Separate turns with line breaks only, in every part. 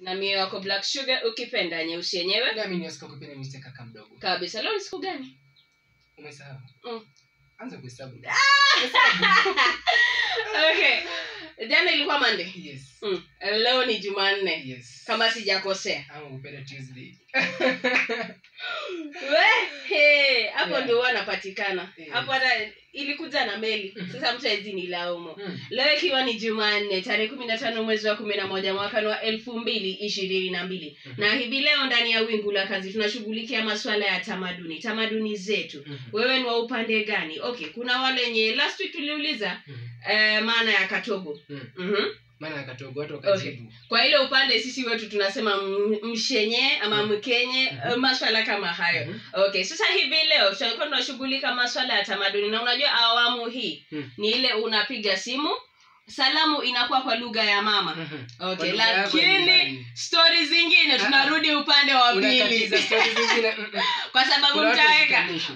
na mie wako black sugar ukipenda nyeusi yenyewe
nami niwasika kupenda nite kaka mdogo
kabisa leo ni siku gani
umesahau
Mm.
anza kuhesabu
okay jana ilikuwa mande
yes
mm. leo ni jumanne
yes
kama sijakosea
ama kupenda tuesday
Wehe, hapo
Yeah.
ndio huwa anapatikana
Yeah.
hapo hata ilikuja na meli
Mhm.
sasa mtu awezi ni laumu
Mm.
leo ikiwa ni jumanne tarehe kumi na tano mwezi wa kumi na moja mwaka wa elfu mbili ishirini na mbili
Mhm.
na hivi leo ndani ya wingu la kazi tunashughulikia masuala ya tamaduni tamaduni zetu
Mhm.
wewe ni wa upande gani okay kuna wale wenye last week tuliuliza
Mhm.
eh, maana ya katogo
Mm.
mm-hmm.
maana akatogo watu wakajibu
kwa ile upande sisi wetu tunasema m- mshenye ama
Mhm.
mkenye
Mhm.
eh, maswala kama hayo
Mhm.
okay sasa hivi leo tutakuwa tunashughulika maswala ya tamaduni na unajua awamu hii
Mhm.
ni ile unapiga simu salamu inakuwa kwa lugha ya mama
Mhm.
okay
Kwa lugha yako ya
lakini
nyumbani.
stori zingine
Ah.
tunarudi upande wa pili
unakatiza stori zingine mm, mm.
kwa sababu
Kuna watu
mtaweka
washikanishi.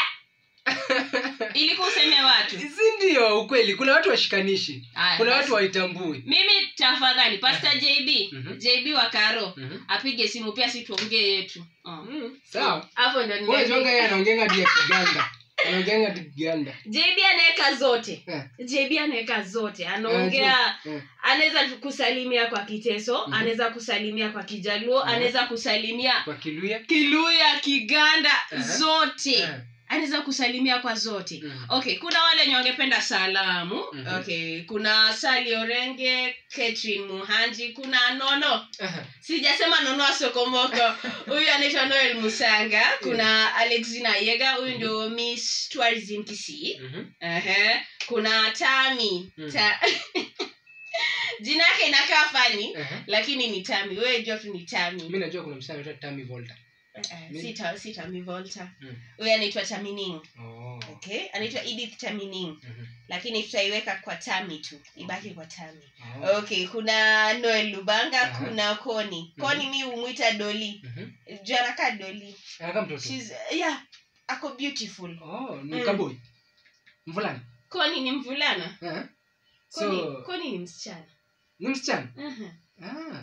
ilikuwa useme watu
si ndio ukweli kuna watu washikanishi
Aya,
kuna
basi.
watu waitambui
mimi tafadhali pasta jb
Mhm.
jb wa karo
Mhm.
apige simu pia si tuongee yetu Oh.
Mm, sawa
hapo ndo
Wewe
nimeandika.
jonga yeye anaongenga hadi ya kiganda anaongenga hadi kiganda
jb anaweka zote
Eh.
jb anaweka zote anaongea
Eh.
anaweza kusalimia kwa kiteso
Mhm.
anaweza kusalimia kwa kijaluo
Mhm.
anaweza kusalimia
kwa kiluya
kiluya kiganda
Eh.
zote
Eh.
anaweza kusalimia kwa zote
Mhm.
okay kuna wale wenye wangependa salamu
Mhm.
okay kuna sali orenge ketrin muhanji kuna nono
Aha.
sijasema nono asokomoko huyu anaitwa noel musanga kuna alexina yega huyu ndio miss tourism kisii
Mhm.
Ehe. kuna tami
Mm.
Ta... jina yake inakaa fani
Aha.
lakini ni tami wewe jua tu ni tami
mi najua kuna msichana anaitwa Tammy Volta
Eh,
Mi-
si ta- si tami volta
Mm.
huyu anaitwa tamining
Oh.
okay anaitwa edith tamining
Mhm.
lakini tutaiweka kwa tami tu ibaki kwa tami
Oh.
okay kuna noel lubanga
Aha.
kuna koni koni mi humwita doli
Mhm.
jaraka doli
Anakaa mtoto
She's, yeah ako beautiful
Oh, ni
Mm.
kaboi mvulana
koni ni mvulana
Eh.
koni,
so
koni ni msichana
ni msichana
Mhm.
Ah.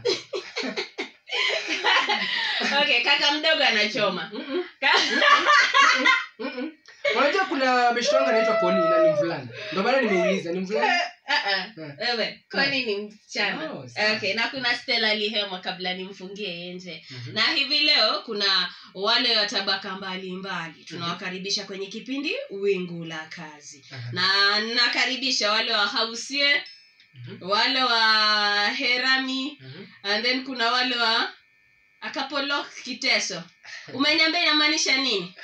okay kaka mdogo anachoma
Mm-mm.
Ka-
Mm-mm. unajua kuna beshto wangu anaitwa koni na ni mvulana ndio maana nimeuliza ni mvulana
Ah, ah.
Eh.
wewe koni ni msichana
Oh, sawa.
okay na kuna stela lihema kabla nimfungie nje
Mhm.
na hivi leo kuna wale wa tabaka mbalimbali tunawakaribisha kwenye kipindi wingu la kazi
Aha.
na nakaribisha wale wa hausie
Mhm.
wale wa herami
Mhm.
and then kuna wale wa akapolo kiteso umeniambia inamaanisha nini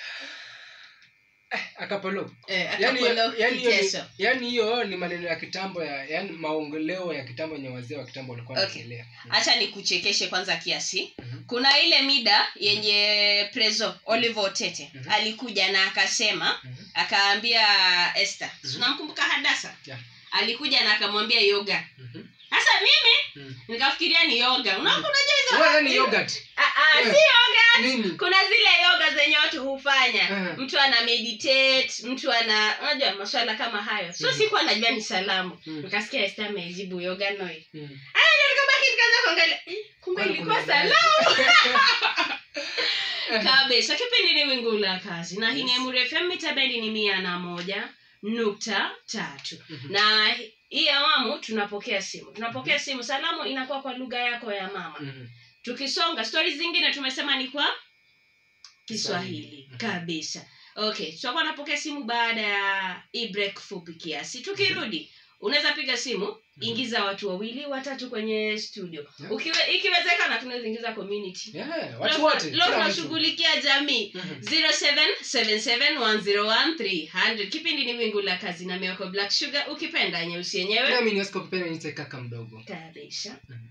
akapolo
eh,
yani
akapolo
yani hiyo
kiteso
ni- yani hiyo ni maneno ya kitambo ya yani maongeleo ya kitambo yenye wazee wa kitambo walikuwa
Okay.
wanaongelea
hacha nikuchekeshe kwanza kiasi
Mhm.
kuna ile mida yenye prezo olive otete
Mhm.
alikuja na akasema
Mhm.
akaambia esther
Mhm.
unamkumbuka hadasa
Yeah.
alikuja na akamwambia yoga
Mhm.
sasa mimi
Mhm.
nikafikiria ni yoga unaona
Mhm.
unajua hizo
Wewe yani yogurt
Ah, ah,
Eh.
si yoga
nini
kuna zile yoga zenye watu hufanya
Mhm.
mtu ana meditate mtu ana unajua maswala kama hayo so
Mhm.
sikuwa najua ni salamu
Mhm.
nikasikia Esther amejibu yoga noi
Mhm.
nikabaki nikaanza kuangalia eh, kumbe
Kwani
ilikuwa
kuna-
salamu kabisa kipindi ni wingu la kazi na hii ni
Yes.
Emure FM mita bendi ni mia na moja nukta tatu
Mhm.
na hii awamu tunapokea simu tunapokea simu salamu inakuwa kwa lugha yako ya mama
Mhm.
tukisonga stori zingine tumesema ni kwa kiswahili
Kiswahili. Mhm.
kabisa okay tutakuwa napokea simu baada ya hii break fupi kiasi tukirudi unaweza piga simu ingiza watu wawili watatu kwenye studio
Yeah.
Ukiwe, ikiwezekana tunaweza ingiza community
Yeah, watu
Leo-
wote
leo
kila mtu.
tunashughulikia jamii
Mhm.
0777101300 kipindi ni wingu la kazi na mioko black sugar ukipenda nyeusi yenyewe
nami niwasika kupenda nite kaka mdogo
tayarisha
Mhm.